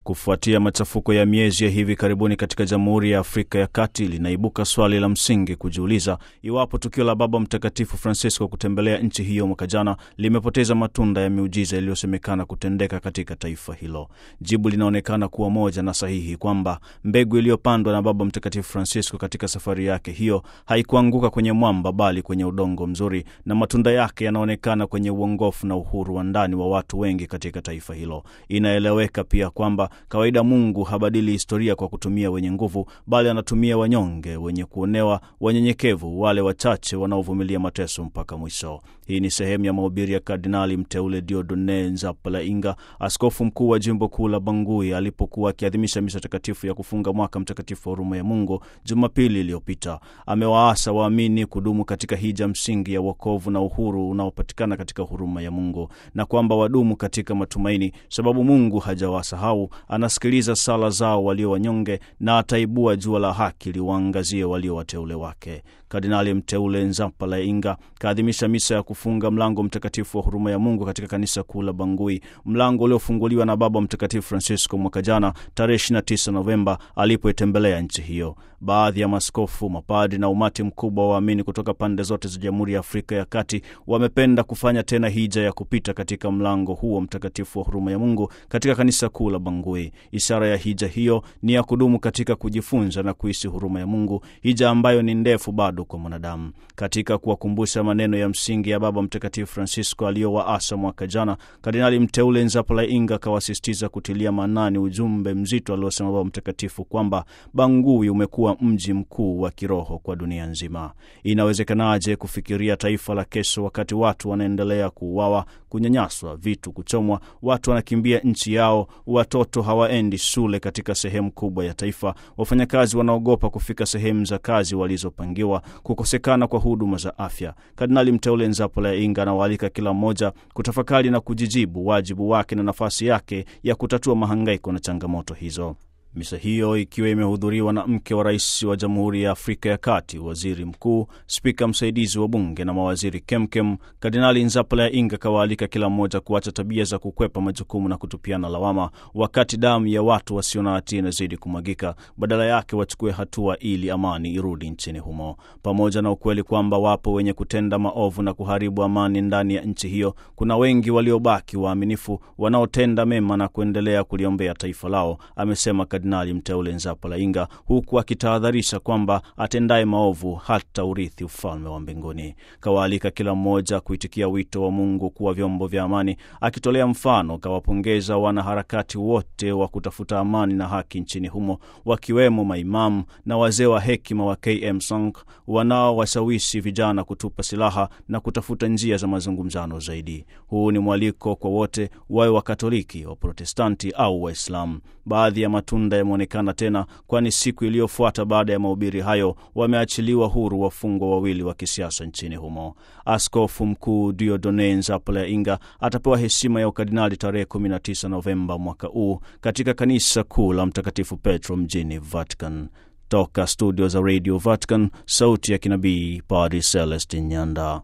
Kufuatia machafuko ya miezi ya hivi karibuni katika Jamhuri ya Afrika ya Kati, linaibuka swali la msingi kujiuliza iwapo tukio la Baba Mtakatifu Francisco kutembelea nchi hiyo mwaka jana limepoteza matunda ya miujiza iliyosemekana kutendeka katika taifa hilo. Jibu linaonekana kuwa moja na sahihi, kwamba mbegu iliyopandwa na Baba Mtakatifu Francisco katika safari yake hiyo haikuanguka kwenye mwamba, bali kwenye udongo mzuri, na matunda yake yanaonekana kwenye uongofu na uhuru wa ndani wa watu wengi katika taifa hilo. Inaeleweka pia kwamba kawaida Mungu habadili historia kwa kutumia wenye nguvu, bali anatumia wanyonge, wenye kuonewa, wanyenyekevu, wale wachache wanaovumilia mateso mpaka mwisho. Hii ni sehemu ya mahubiri ya Kardinali mteule Diodone Nzapalainga, askofu mkuu wa jimbo kuu la Bangui, alipokuwa akiadhimisha misa takatifu ya kufunga mwaka mtakatifu wa huruma ya Mungu Jumapili iliyopita. Amewaasa waamini kudumu katika hija msingi ya wokovu na uhuru unaopatikana katika huruma ya Mungu, na kwamba wadumu katika matumaini, sababu Mungu hajawasahau anasikiliza sala zao walio wanyonge na ataibua jua la haki liwaangazie walio wateule wake. Kardinali mteule Nzapalainga kaadhimisha misa ya kufunga mlango mtakatifu wa huruma ya Mungu katika kanisa kuu la Bangui, mlango uliofunguliwa na Baba Mtakatifu Francisco mwaka jana tarehe 29 Novemba alipoitembelea nchi hiyo. Baadhi ya maskofu, mapadri na umati mkubwa wa waamini kutoka pande zote za Jamhuri ya Afrika ya Kati wamependa kufanya tena hija ya kupita katika mlango huo mtakatifu wa huruma ya Mungu katika kanisa kuu la Bangui. Ishara ya hija hiyo ni ya kudumu katika kujifunza na kuishi huruma ya Mungu, hija ambayo ni ndefu bado kwa mwanadamu. Katika kuwakumbusha maneno ya msingi ya Baba Mtakatifu Francisco aliyowaasa mwaka jana, Kardinali mteule Nzapalainga akawasisitiza kutilia maanani ujumbe mzito aliosema Baba Mtakatifu kwamba Bangui umekuwa mji mkuu wa kiroho kwa dunia nzima. Inawezekanaje kufikiria taifa la kesho wakati watu wanaendelea kuuawa, kunyanyaswa, vitu kuchomwa, watu wanakimbia nchi yao, watoto hawaendi shule katika sehemu kubwa ya taifa, wafanyakazi wanaogopa kufika sehemu za kazi walizopangiwa, kukosekana kwa huduma za afya. Kardinali mteule Nzapalainga anawaalika kila mmoja kutafakari na kujijibu wajibu wake na nafasi yake ya kutatua mahangaiko na changamoto hizo. Misa hiyo ikiwa imehudhuriwa na mke wa rais wa Jamhuri ya Afrika ya Kati, waziri mkuu, spika msaidizi wa bunge na mawaziri kemkem. Kardinali Nzapalainga kawaalika kila mmoja kuacha tabia za kukwepa majukumu na kutupiana lawama, wakati damu ya watu wasio na hatia inazidi kumwagika. Badala yake wachukue hatua ili amani irudi nchini humo. Pamoja na ukweli kwamba wapo wenye kutenda maovu na kuharibu amani ndani ya nchi hiyo, kuna wengi waliobaki waaminifu, wanaotenda mema na kuendelea kuliombea taifa lao, amesema Kardinali mteule Nzapalainga, huku akitahadharisha kwamba atendaye maovu hata urithi ufalme wa mbinguni. Kawaalika kila mmoja kuitikia wito wa Mungu kuwa vyombo vya amani, akitolea mfano. Kawapongeza wanaharakati wote wa kutafuta amani na haki nchini humo, wakiwemo maimamu na wazee wa hekima wa KM Song wanaowashawishi vijana kutupa silaha na kutafuta njia za mazungumzano zaidi. Huu ni mwaliko kwa wote, wawe Wakatoliki, Waprotestanti au Waislamu. Baadhi ya matunda yameonekana tena, kwani siku iliyofuata baada ya mahubiri hayo wameachiliwa huru wafungwa wawili wa kisiasa nchini humo. Askofu Mkuu Diodone Nzapalainga atapewa heshima ya ukardinali tarehe 19 Novemba mwaka huu katika kanisa kuu la Mtakatifu Petro mjini Vatican. Toka studio za Radio Vatican, sauti ya kinabii, Padre Celestin Nyanda.